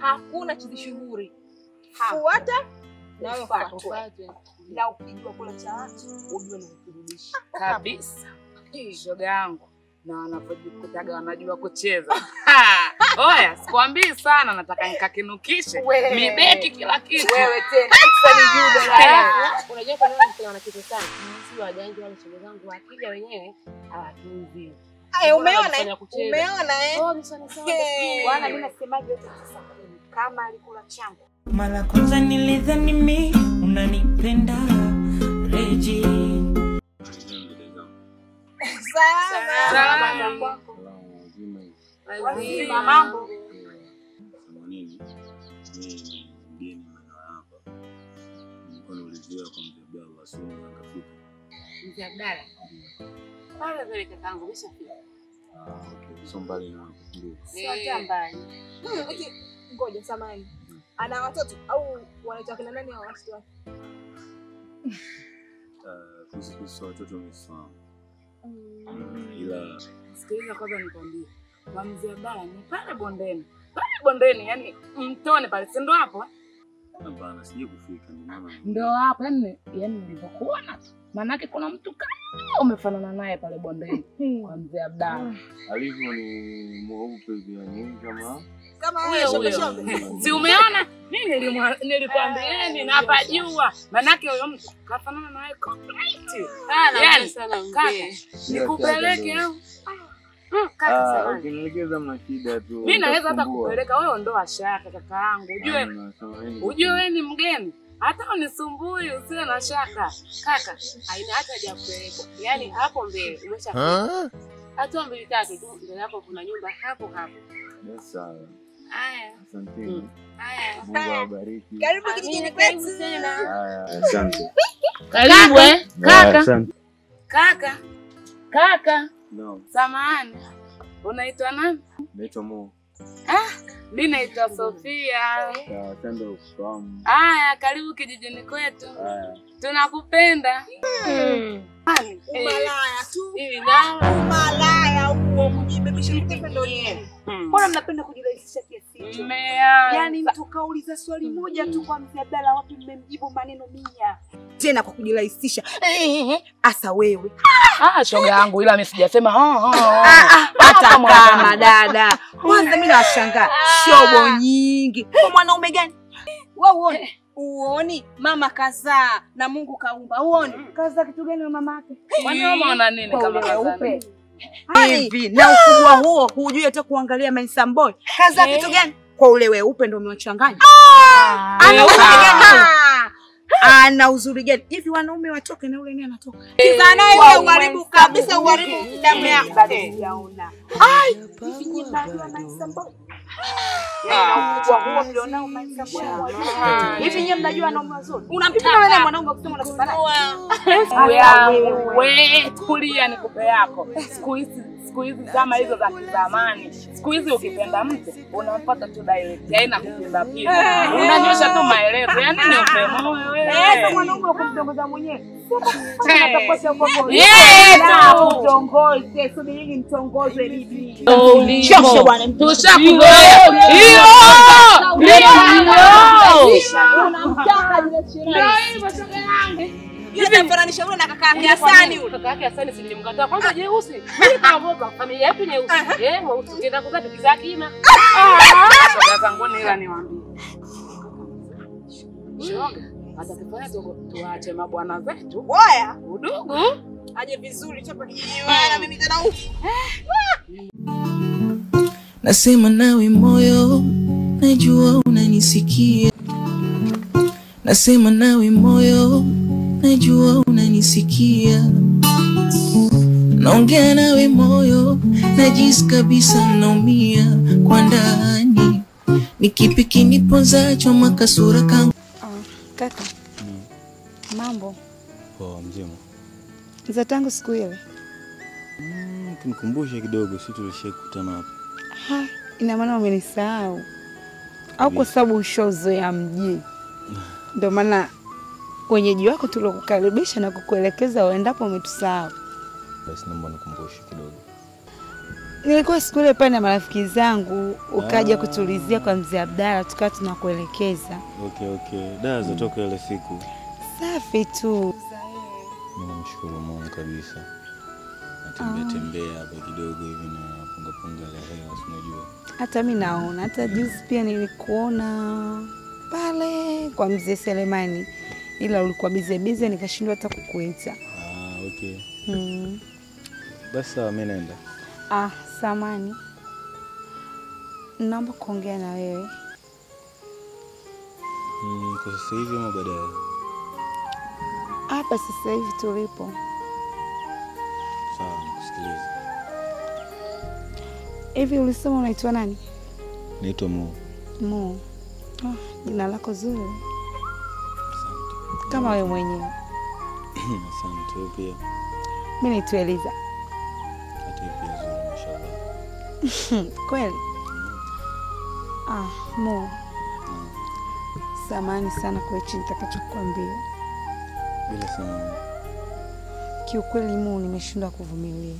hakuna chizi shughuri. Fuata na wewe fuatwe. Na ukijua kula cha watu ujue ni kurudisha. kabisa. Shoga yangu na wanapojikutaga wanajua kucheza. Ha! Oya, sikwambii sana, nataka nikakinukishe Wewe. mibeki kila kitu. Wewe tena Iksa ni judo la Unajua kwa nini mtu anakitu sana? Si wajanja wale shoga zangu wakija wenyewe hawatunzi. Aya, umeona? Wanafanya eh? kucheza. Umeona eh? Oh, ni sana sana. Hey. Bwana, mimi nasemaje yote tisa kumi. Kama alikula changu Mara kwanza nilidhani mi unanipenda Reji, Salama. wazima mambo themanini mimi ni mgeni maeneo hapa nilikuwa naulizia kwa mzee Abdallah simu akafika Mzee Abdalla. Pale vile kakangu umeshafika. ah okay sio mbali na hapo ndio sio hata mbali. Hmm, eti, Ngoja samani. Ana watoto au wanaitwa kina nani hao watoto wake? Ah, kuhusu kuhusu watoto msifahamu ila Sikiliza kwanza nikwambie, kwa mzee Abdalla ni pale bondeni, pale bondeni, yani mtoni pale, si ndo hapo eh? hapana sijui kufika ndio maana Ndo hapo yani, yani nilivyokuona tu, maanake kuna mtu kama umefanana naye pale bondeni kwa mzee Abdalla. alivyo ni mweupe hivi yani kama Kama Huyo wewe shombe huyo. shombe. Si umeona? Mimi nilimwa- nilikwambieni napajua, maanake huyo mtu kafanana naye complete. Ah, Yani, napenda sana kaka, mzee. nikupeleke au Mm, kaka ah samani. ukinielekeza mna shida tu mi naweza hata nitakusumbua. kupeleka wewe, ondoa shaka kakaangu, ujue Hamna, samahani. ujue wewe ni mgeni, hata unisumbui, usiwe na shaka. Kaka, haina hata haja ya kupelekwa. Yaani hapo mbele umeshafika. Hatua mbili tatu tu mbele yako kuna nyumba hapo hapo. Yes, sawa Haya, asanteni haya. Mungu awabariki Karibu kijijini Amina, karibu kwetu. tena. haya asante Karibu eh, Haya, kaka. asante Kaka, kaka, no samahani, unaitwa nani? naitwa Mo Mi naitwa Sofia. asante kwa kufahamu Aya, karibu kijijini kwetu, haya tunakupenda. Kwani, eh, Umalaya tu. Hivi nao Umalaya huo kujibebisha mtepe ndo nini? hmm, Mbona mnapenda kujirahisisha kiasi hicho? mmeanza. Yaani mtu kauliza swali moja tu kwa mzee Abdalla, wapi mmemjibu maneno mia Tena kwa kujirahisisha. Asa wewe. Ah, shoga yangu, ila mi sijasema ho, ho, ho. Hata kama kama dada. Kwanza mimi nawashangaa. Shobo nyingi. Kwa mwanaume gani? Wewe uone. Uoni mama kazaa na Mungu kaumba. Uone. kaza kitu gani wa mama yake? Kwani wewe umeona nini Kwa kama ule kazani? weupe. Hivi na ukubwa huo hujui hata kuangalia Mensa Boy. Kaza kitu gani? Kwa ule weupe ndo umewachanganya. Ana uzuri gani? Ana uzuri gani? Hivi wanaume watoke na ule naye anatoka. Kizaa naye wewe uharibu kabisa uharibu damu yako. Bado sijaona. Hivi nyinyi mnajua Mensa Boy? Na ukubwa huo mlionao Mensa Boy. Hivi nyinyi mnajua wanaume wazuri? Unampima wewe mwanaume ukisema unasema naye. Siku yangu, we tulia nikupe yako. Siku hizi siku hizi kama hizo za kizamani, siku hizi ukipenda mtu unampata tu direct, haina kupinda pinda, unanyosha tu maelezo. Yani ni upemoe Eh, sasa wewe. mwanaume ukumtongoza mwenyewe. Hey. Atakosa ukombozi. Yeah, Na tu. mtongoze, subirini mtongozwe bibi. Shosho bwana, tushakuzoea hiyo hiyo. Unamtaka yule sherehe. Yule anafananisha yule na kaka yake Hasani yule. Kaka yake Hasani si nilimkataa kwanza jeusi. Mimi kaogopa familia yetu nyeusi. Eh, mweusi ungeenda kuzaa tukizaa kima. Shoga zanguni, ila niwaambie shoga, atakifanya tu- tuache mabwana zetu Oya, udugu aje vizuri chapa kijiji wewe na mimi tena huku. nasema nawe moyo, najua unanisikia. Nasema nawe moyo, najua unanisikia. Naongea nawe moyo, najisi kabisa naumia kwa ndani. Ni kipi kinipozacho makasura kangu Kaka, mambo poa mzima za tangu siku ile? Mm, kunikumbusha kidogo si tulishakutana hapa Ha, ina maana umenisahau au kwa sababu ushozoea mji, ndio maana wenyeji wako tuliokukaribisha na kukuelekeza uendapo umetusahau? basi naomba nikumbushe kidogo Nilikuwa siku ile pale na marafiki zangu, ukaja Ah. kutulizia kwa mzee Abdalla, tukawa tunakuelekeza. Okay, okay. Daa zatoka ile siku. Safi tu. Mimi namshukuru Mungu kabisa. Natembea tembea hapa kidogo hivi na punga punga la hewa, si unajua. Hata mi naona, hata juzi pia nilikuona pale kwa mzee Selemani, ila ulikuwa bize bize, nikashindwa hata kukuita. Ah, okay. Mm. Basi sawa, mimi naenda. Ah, samani, naomba kuongea na wewe. Mm, kwa sasa hivi ama baadaye? Hapa sasa hivi tulipo, Sawa, nikusikilize. hivi ulisema unaitwa nani? Naitwa Mo. Mo. Oh, jina lako zuri Asante. kama wewe mwenyewe. Asante. Wewe pia. Mi naitwa Eliza. Hata wewe pia zuri, mashallah. Kweli? Ah, Mo, samani sana kwa hichi nitakachokuambia. Bila samani. Kiukweli Mo, nimeshindwa kuvumilia.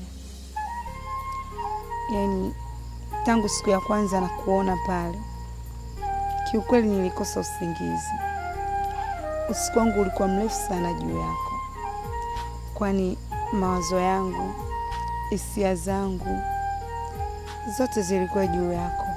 Yaani tangu siku ya kwanza na kuona pale, kiukweli nilikosa usingizi. Usiku wangu ulikuwa mrefu sana juu yako, kwani mawazo yangu, hisia zangu zote zilikuwa juu yako.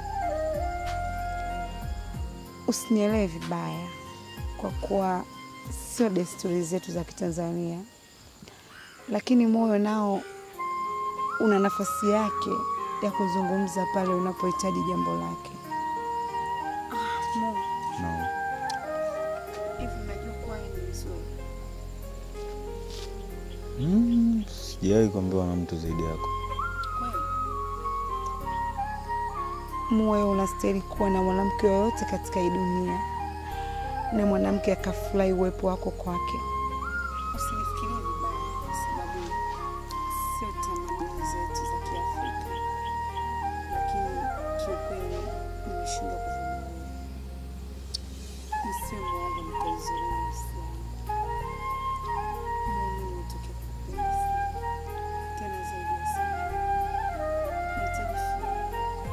Usinielewe vibaya, kwa kuwa sio desturi zetu za Kitanzania, lakini moyo nao una nafasi yake ya kuzungumza pale unapohitaji jambo lake. No. Mm, sijawahi kuambiwa na mtu zaidi yako. Moyo unastahili kuwa na mwanamke yoyote katika hii dunia, na mwanamke akafurahi uwepo wako kwake. Usinifikirie vibaya, kwa sababu sio tamaduni zetu za Kiafrika, lakini kiukweli nimeshindwa kuvumilia. Nisiwe mwongo, nitaizuia nafsi yangu. Mimi nitoke kupenda sana, tena zaidi ya sana. Nahitaji furaha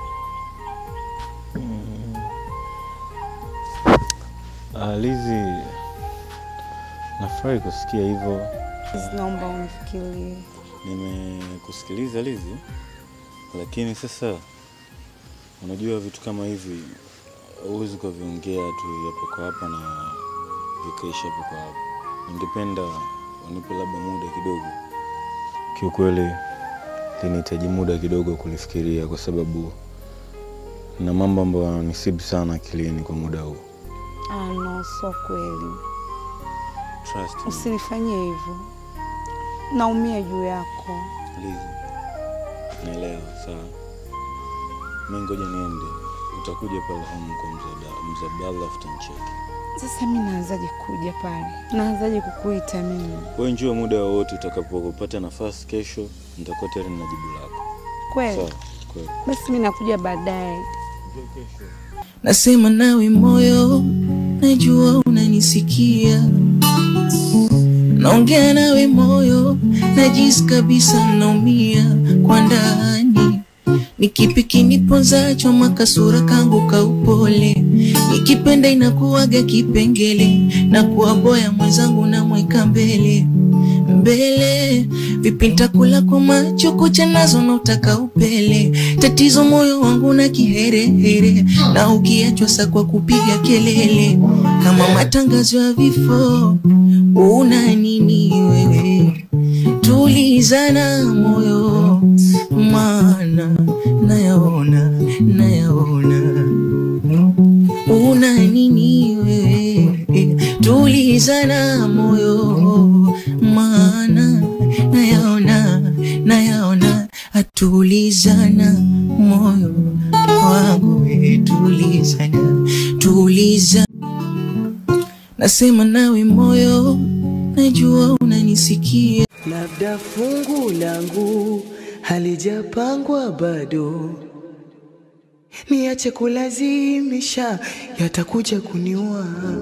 Ah, Lizi, nafurahi kusikia hivyo. Naomba unifikirie. Nimekusikiliza Lizi, lakini sasa unajua vitu kama hivi huwezi ukaviongea tu hapo kwa hapa na vikaisha hapo kwa hapa. Ningependa unipe labda muda kidogo. Kiukweli linahitaji muda kidogo kulifikiria, kwa sababu na mambo ambayo yananisibu sana akilini kwa muda huu. Ah, no, sio kweli. Trust me. Usinifanyie hivyo, naumia juu yako. Lizi, naelewa sawa. Mi ngoja niende, utakuja pale home kwa mzee Abda- mzee Abdallah afuta nicheki. Sasa mi naanzaje kuja pale? Naanzaje kukuita mimi? Wewe njua muda wowote utakapopata nafasi, kesho nitakuwa tayari na jibu lako. Kweli? Sawa, kweli. Basi mi nakuja baadaye. Nasema nawe moyo, najua unanisikia. Naongea nawe moyo, najisi kabisa naumia kwa ndani. Ni kipi kiniponzacho makasura kangu kaupole, nikipenda inakuwaga kipengele na kuwaboya mwenzangu namweka mbele mbele vipi nitakula kwa macho kucha nazo na utaka upele tatizo moyo wangu na kiherehere na ukiachwa sa kwa kupiga kelele kama matangazo ya vifo una nini wewe tulizana moyo maana nayaona nayaona una nini wewe tulizana moyo maana nayaona nayaona atulizana moyo wangu we, tulizana tuliza nasema nawe moyo najua unanisikia labda fungu langu halijapangwa bado, niache kulazimisha, yatakuja kuniua.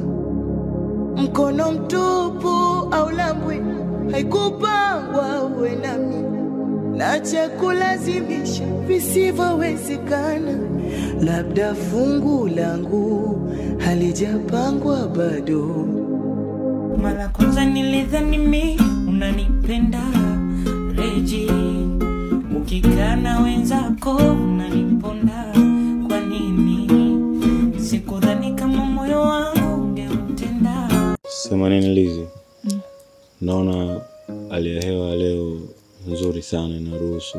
Mkono mtupu au lambwe, haikupangwa uwe nami, na cha kulazimisha visivyowezekana. Labda fungu langu halijapangwa bado. Mara kwanza nilidhani mi unanipenda Reji, ukikaa na wenzako unaniponda. Kwa nini sikudhani kama moyo wangu ungeutenda? Sema nini Lizi? Naona hali ya hewa leo nzuri sana, inaruhusu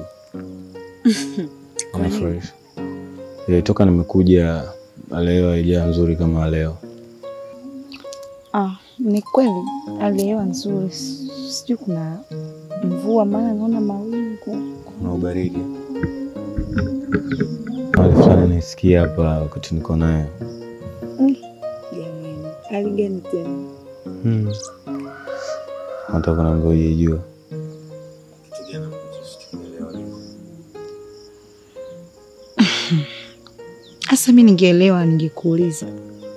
Ana fresh. Eh, toka nimekuja hali ya hewa haijaa nzuri kama leo. Ah, ni kweli hali ya hewa nzuri, S- sijui kuna mvua, maana naona mawingu. Kuna ubaridi. Hali fulani naisikia hapa wakati niko naye. Jamani, hali gani tena? Hmm. Hata kuna ambayo hujajua. Sasa mi ningeelewa, ningekuuliza.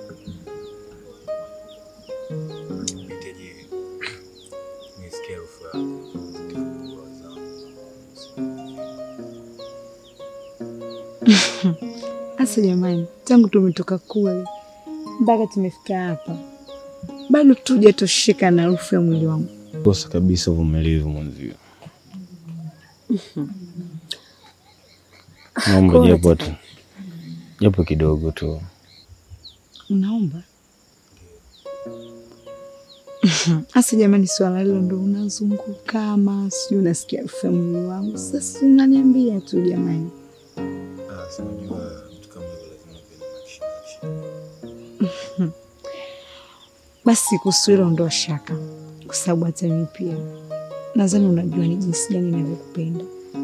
Sasa jamani, tangu tumetoka kule mpaka tumefika hapa, bado tujatosheka na harufu ya mwili wangu. Kosa kabisa uvumilivu mwenzio. Naomba Pole japo tu japo kidogo tu. Unaomba? Sasa jamani, swala hilo ndo unazunguka ama sijui unasikia harufu ya mwili wangu. Sasa unaniambia tu jamani. Basi kuhusu hilo ndo shaka, kwa sababu hata mimi pia nadhani unajua ni jinsi gani ninavyokupenda.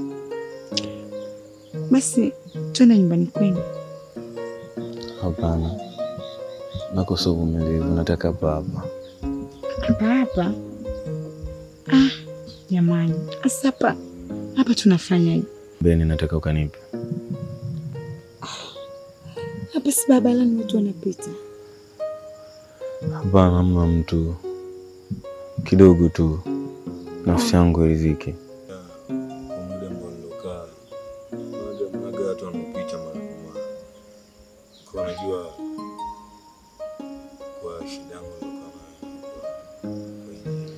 Basi twende nyumbani kwenu. Hapana, nakosa uvumilivu, nataka hapa hapa. Hapa hapa? Ah, jamani, sasa hapa hapa tunafanyaje? Beni, nataka ukanipe. Hapa si barabarani watu wanapita. Hapana, hamna mtu, kidogo tu, nafsi yangu iridhike. Kwa muda ambao nilokaa, mnaga mnaga watu wanaopita mara kwa mara, kwa unajua kwa shida yangu nilokaa nayo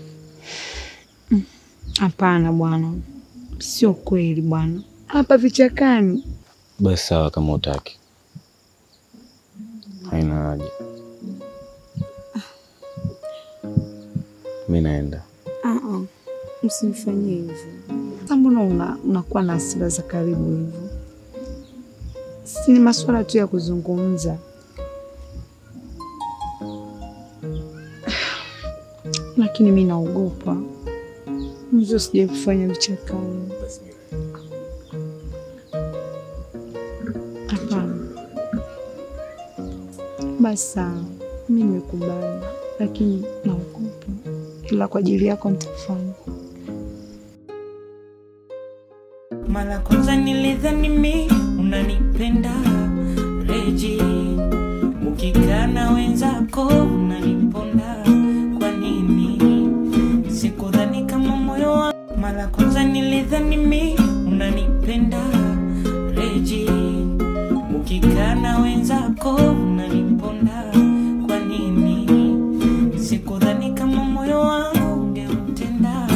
Hapana bwana, sio kweli bwana. Hapa vichakani. Basi sawa, kama utaki, haina haja. Mi naenda. Ah, ah, msimfanyie hivyo. Sasa mbona una, unakuwa na hasira za karibu hivyo? Si ni masuala tu ya kuzungumza. Lakini mi naogopa mzo, sijai kufanya vichakani. Hapana. Basi sawa, mi nimekubali, lakini naogopa, ila kwa ajili yako nitafanya. Mara kwanza nilidhani mi unanipenda Reji, ukikaa na wenzako unaniponda. Kwa nini sikudhani kama moyo wangu? Mara kwanza nilidhani mi unanipenda Reji, ukikaa na wenzako unaniponda. Kwa nini sikudhani kama moyo wangu ungeutenda?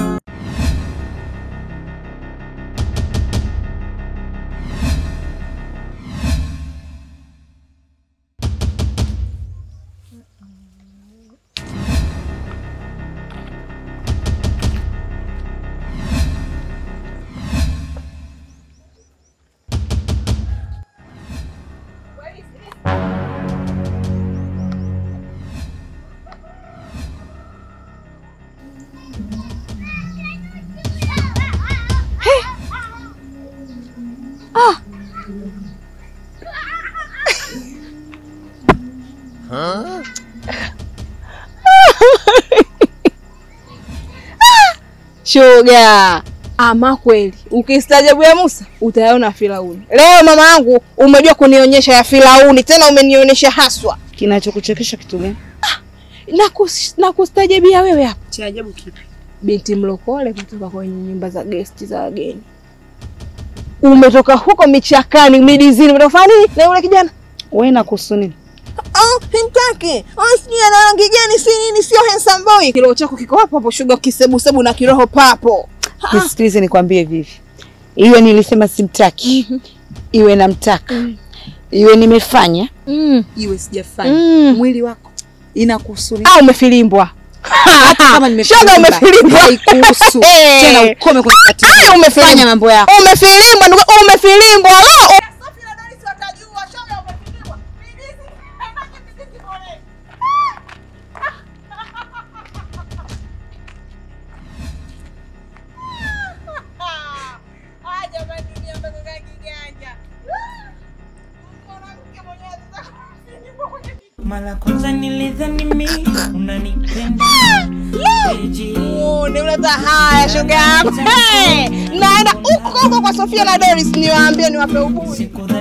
Shoga, ama kweli ukistaajabu ya Musa utayaona Firauni. Leo mama yangu umejua kunionyesha ya Firauni, tena umenionyesha haswa. Kinachokuchekesha kitu gani? Na kus, na kustajabia wewe hapa. Cha ajabu kipi? Binti mlokole kutoka kwenye nyumba za gesti za wageni. umetoka huko michakani midizini, umetoka kufanya nini na yule kijana? Wewe nakuhusu nini? Oh, himtaki. Oh, sijui ana rangi gani, si nini, sio handsome boy. Kiroho chako kiko hapo hapo, shuga kisebusebu na kiroho papo. Nisikilize nikwambie vivi, iwe nilisema simtaki, iwe namtaka, iwe nimefanya, Mm. iwe sijafanya, Mm. mwili wako inakuhusu nini? Ah, umefilimbwa. Hata kama Shoga nimefilimbwa, umefilimbwa. haikuhusu. Eh. Tena ukome kunifuatilia. Ah, umefilimbwa. Fanya mambo yako. Umefilimbwa, ndugu, umefilimbwa. Ah, Mara kwanza nilidhani mi unanipenda Eji. Niuleta haya shoga yangu. Hey, naenda huko huko kwa Sofia na Doris niwaambie niwape uburi.